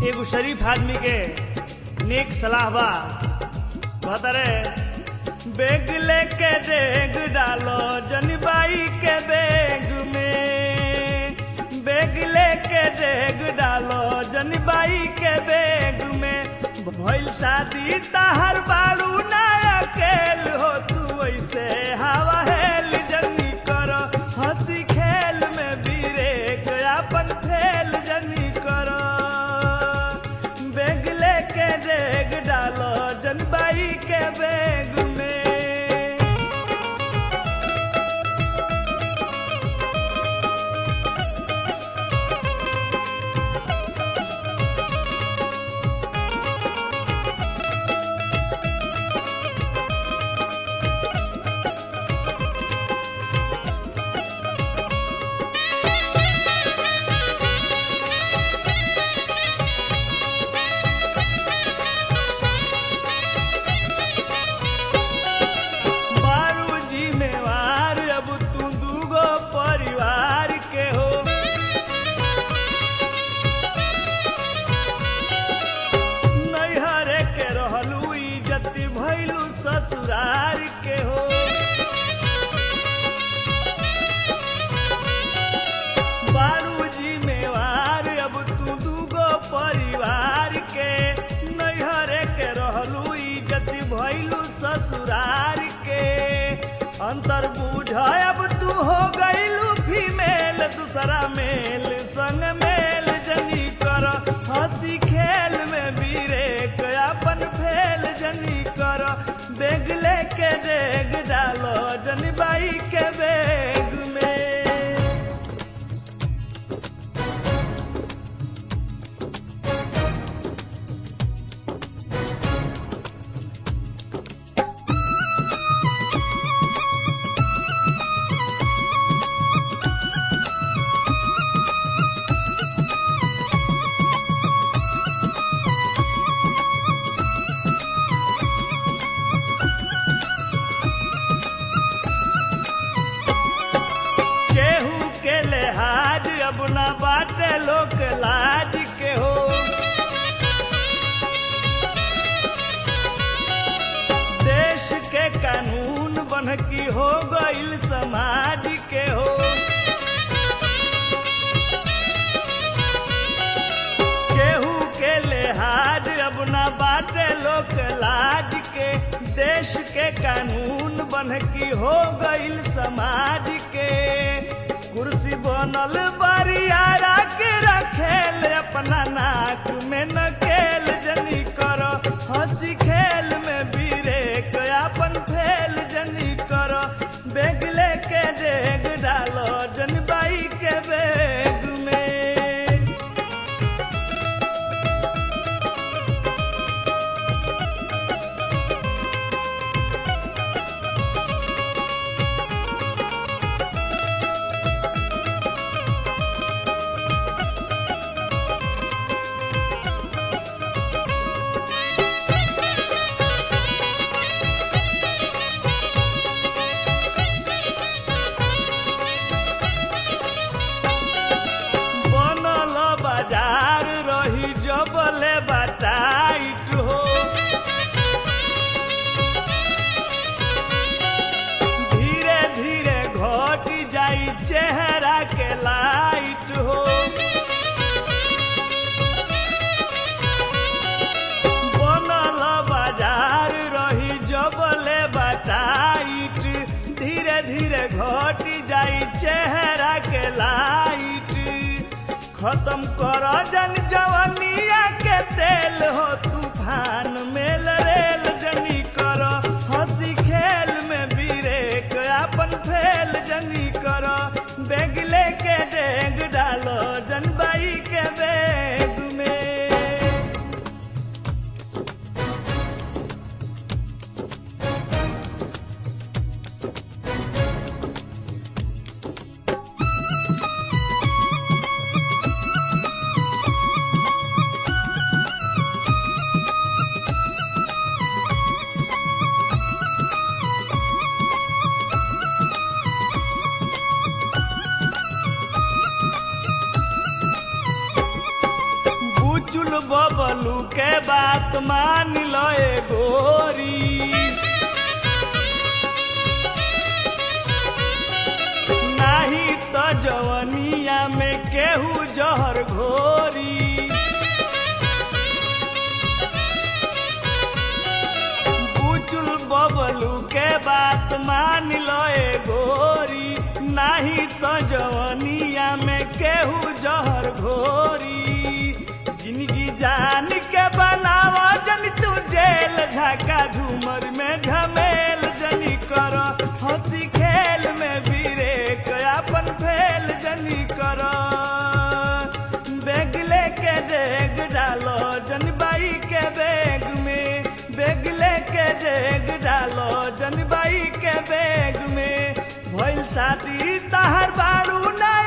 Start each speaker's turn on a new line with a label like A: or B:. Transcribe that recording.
A: एगो शरीफ आदमी के नेक सलाह बा कहता रे बैग लेके डेग डालो जनबाई के बैग में बैग लेके डेग डालो जनबाई के बैग में भइल शादी ताहर बालू ना अकेल हो तू ऐसे हवा हेल जनी कर हंसी खेल में बीरेक अपन फेल जनी कर बैग लेके डेग डालो जनबाई के बैग में बारू जिम्मेवार अब तू दूगो परिवार के हो नैहर के रहलू इज्जत भैलू ससुरार के हो बारू जिम्मेवार अब तू दूगो परिवार के नैहर के रहलू इज्जत भैलू ससुरार के अंतर बूझ अब तू हो गईलू फीमेल दूसरा मेल संग मेल जनी कर हंसी खेल में बीरे अपन फेल जनी कर बैग लेके डेग डालो जनबाई के बैग में केहू के लिहाज अब ना बाटे लोक लाज के हो देश के कानून बन की हो गईल समाज के हो केहू के लिहाज अब ना बाटे लोक लाज के देश के कानून बन की हो गईल समाज के कुर्सी बनल बरियारा के रखेल अपना नाक में नकेल जनी कर हंसी खेल में बीरे अपन फेल जनी कर बैग लेके डेग डालो जनबाई के बैग में बनल बाजार रही जबले बटाइट हो धीरे धीरे घट जाई चेहरा के लाइट हो बनल बाजार रही जबले बटाइट धीरे धीरे घट जाई चेहरा के लाइट खत्म कर जन जवनिया के तेल हो तूफान मेल रेल जनी कर हंसी खेल में बीरे अपन फेल जनी कर बैग लेके डेग डालो जनबाई के बैग में बुचुल बबलू के बात मान लो ए गोरी नाही तो जवनिया में केहू जहर घोरी बुचुल बबलू के बात मान लो ए गोरी नाही तो जवनिया में केहू जहर घोरी जिंदगी जान के बनावा जन तू जेल झाका झूमर में झमेल जनी कर हंसी खेल में बिरेक अपन फेल जनी कर बैग लेके डेग डालो जन बाई के बैग में बैग लेके डेग डालो जन बाई के बैग में भइल शादी तहर बारू ना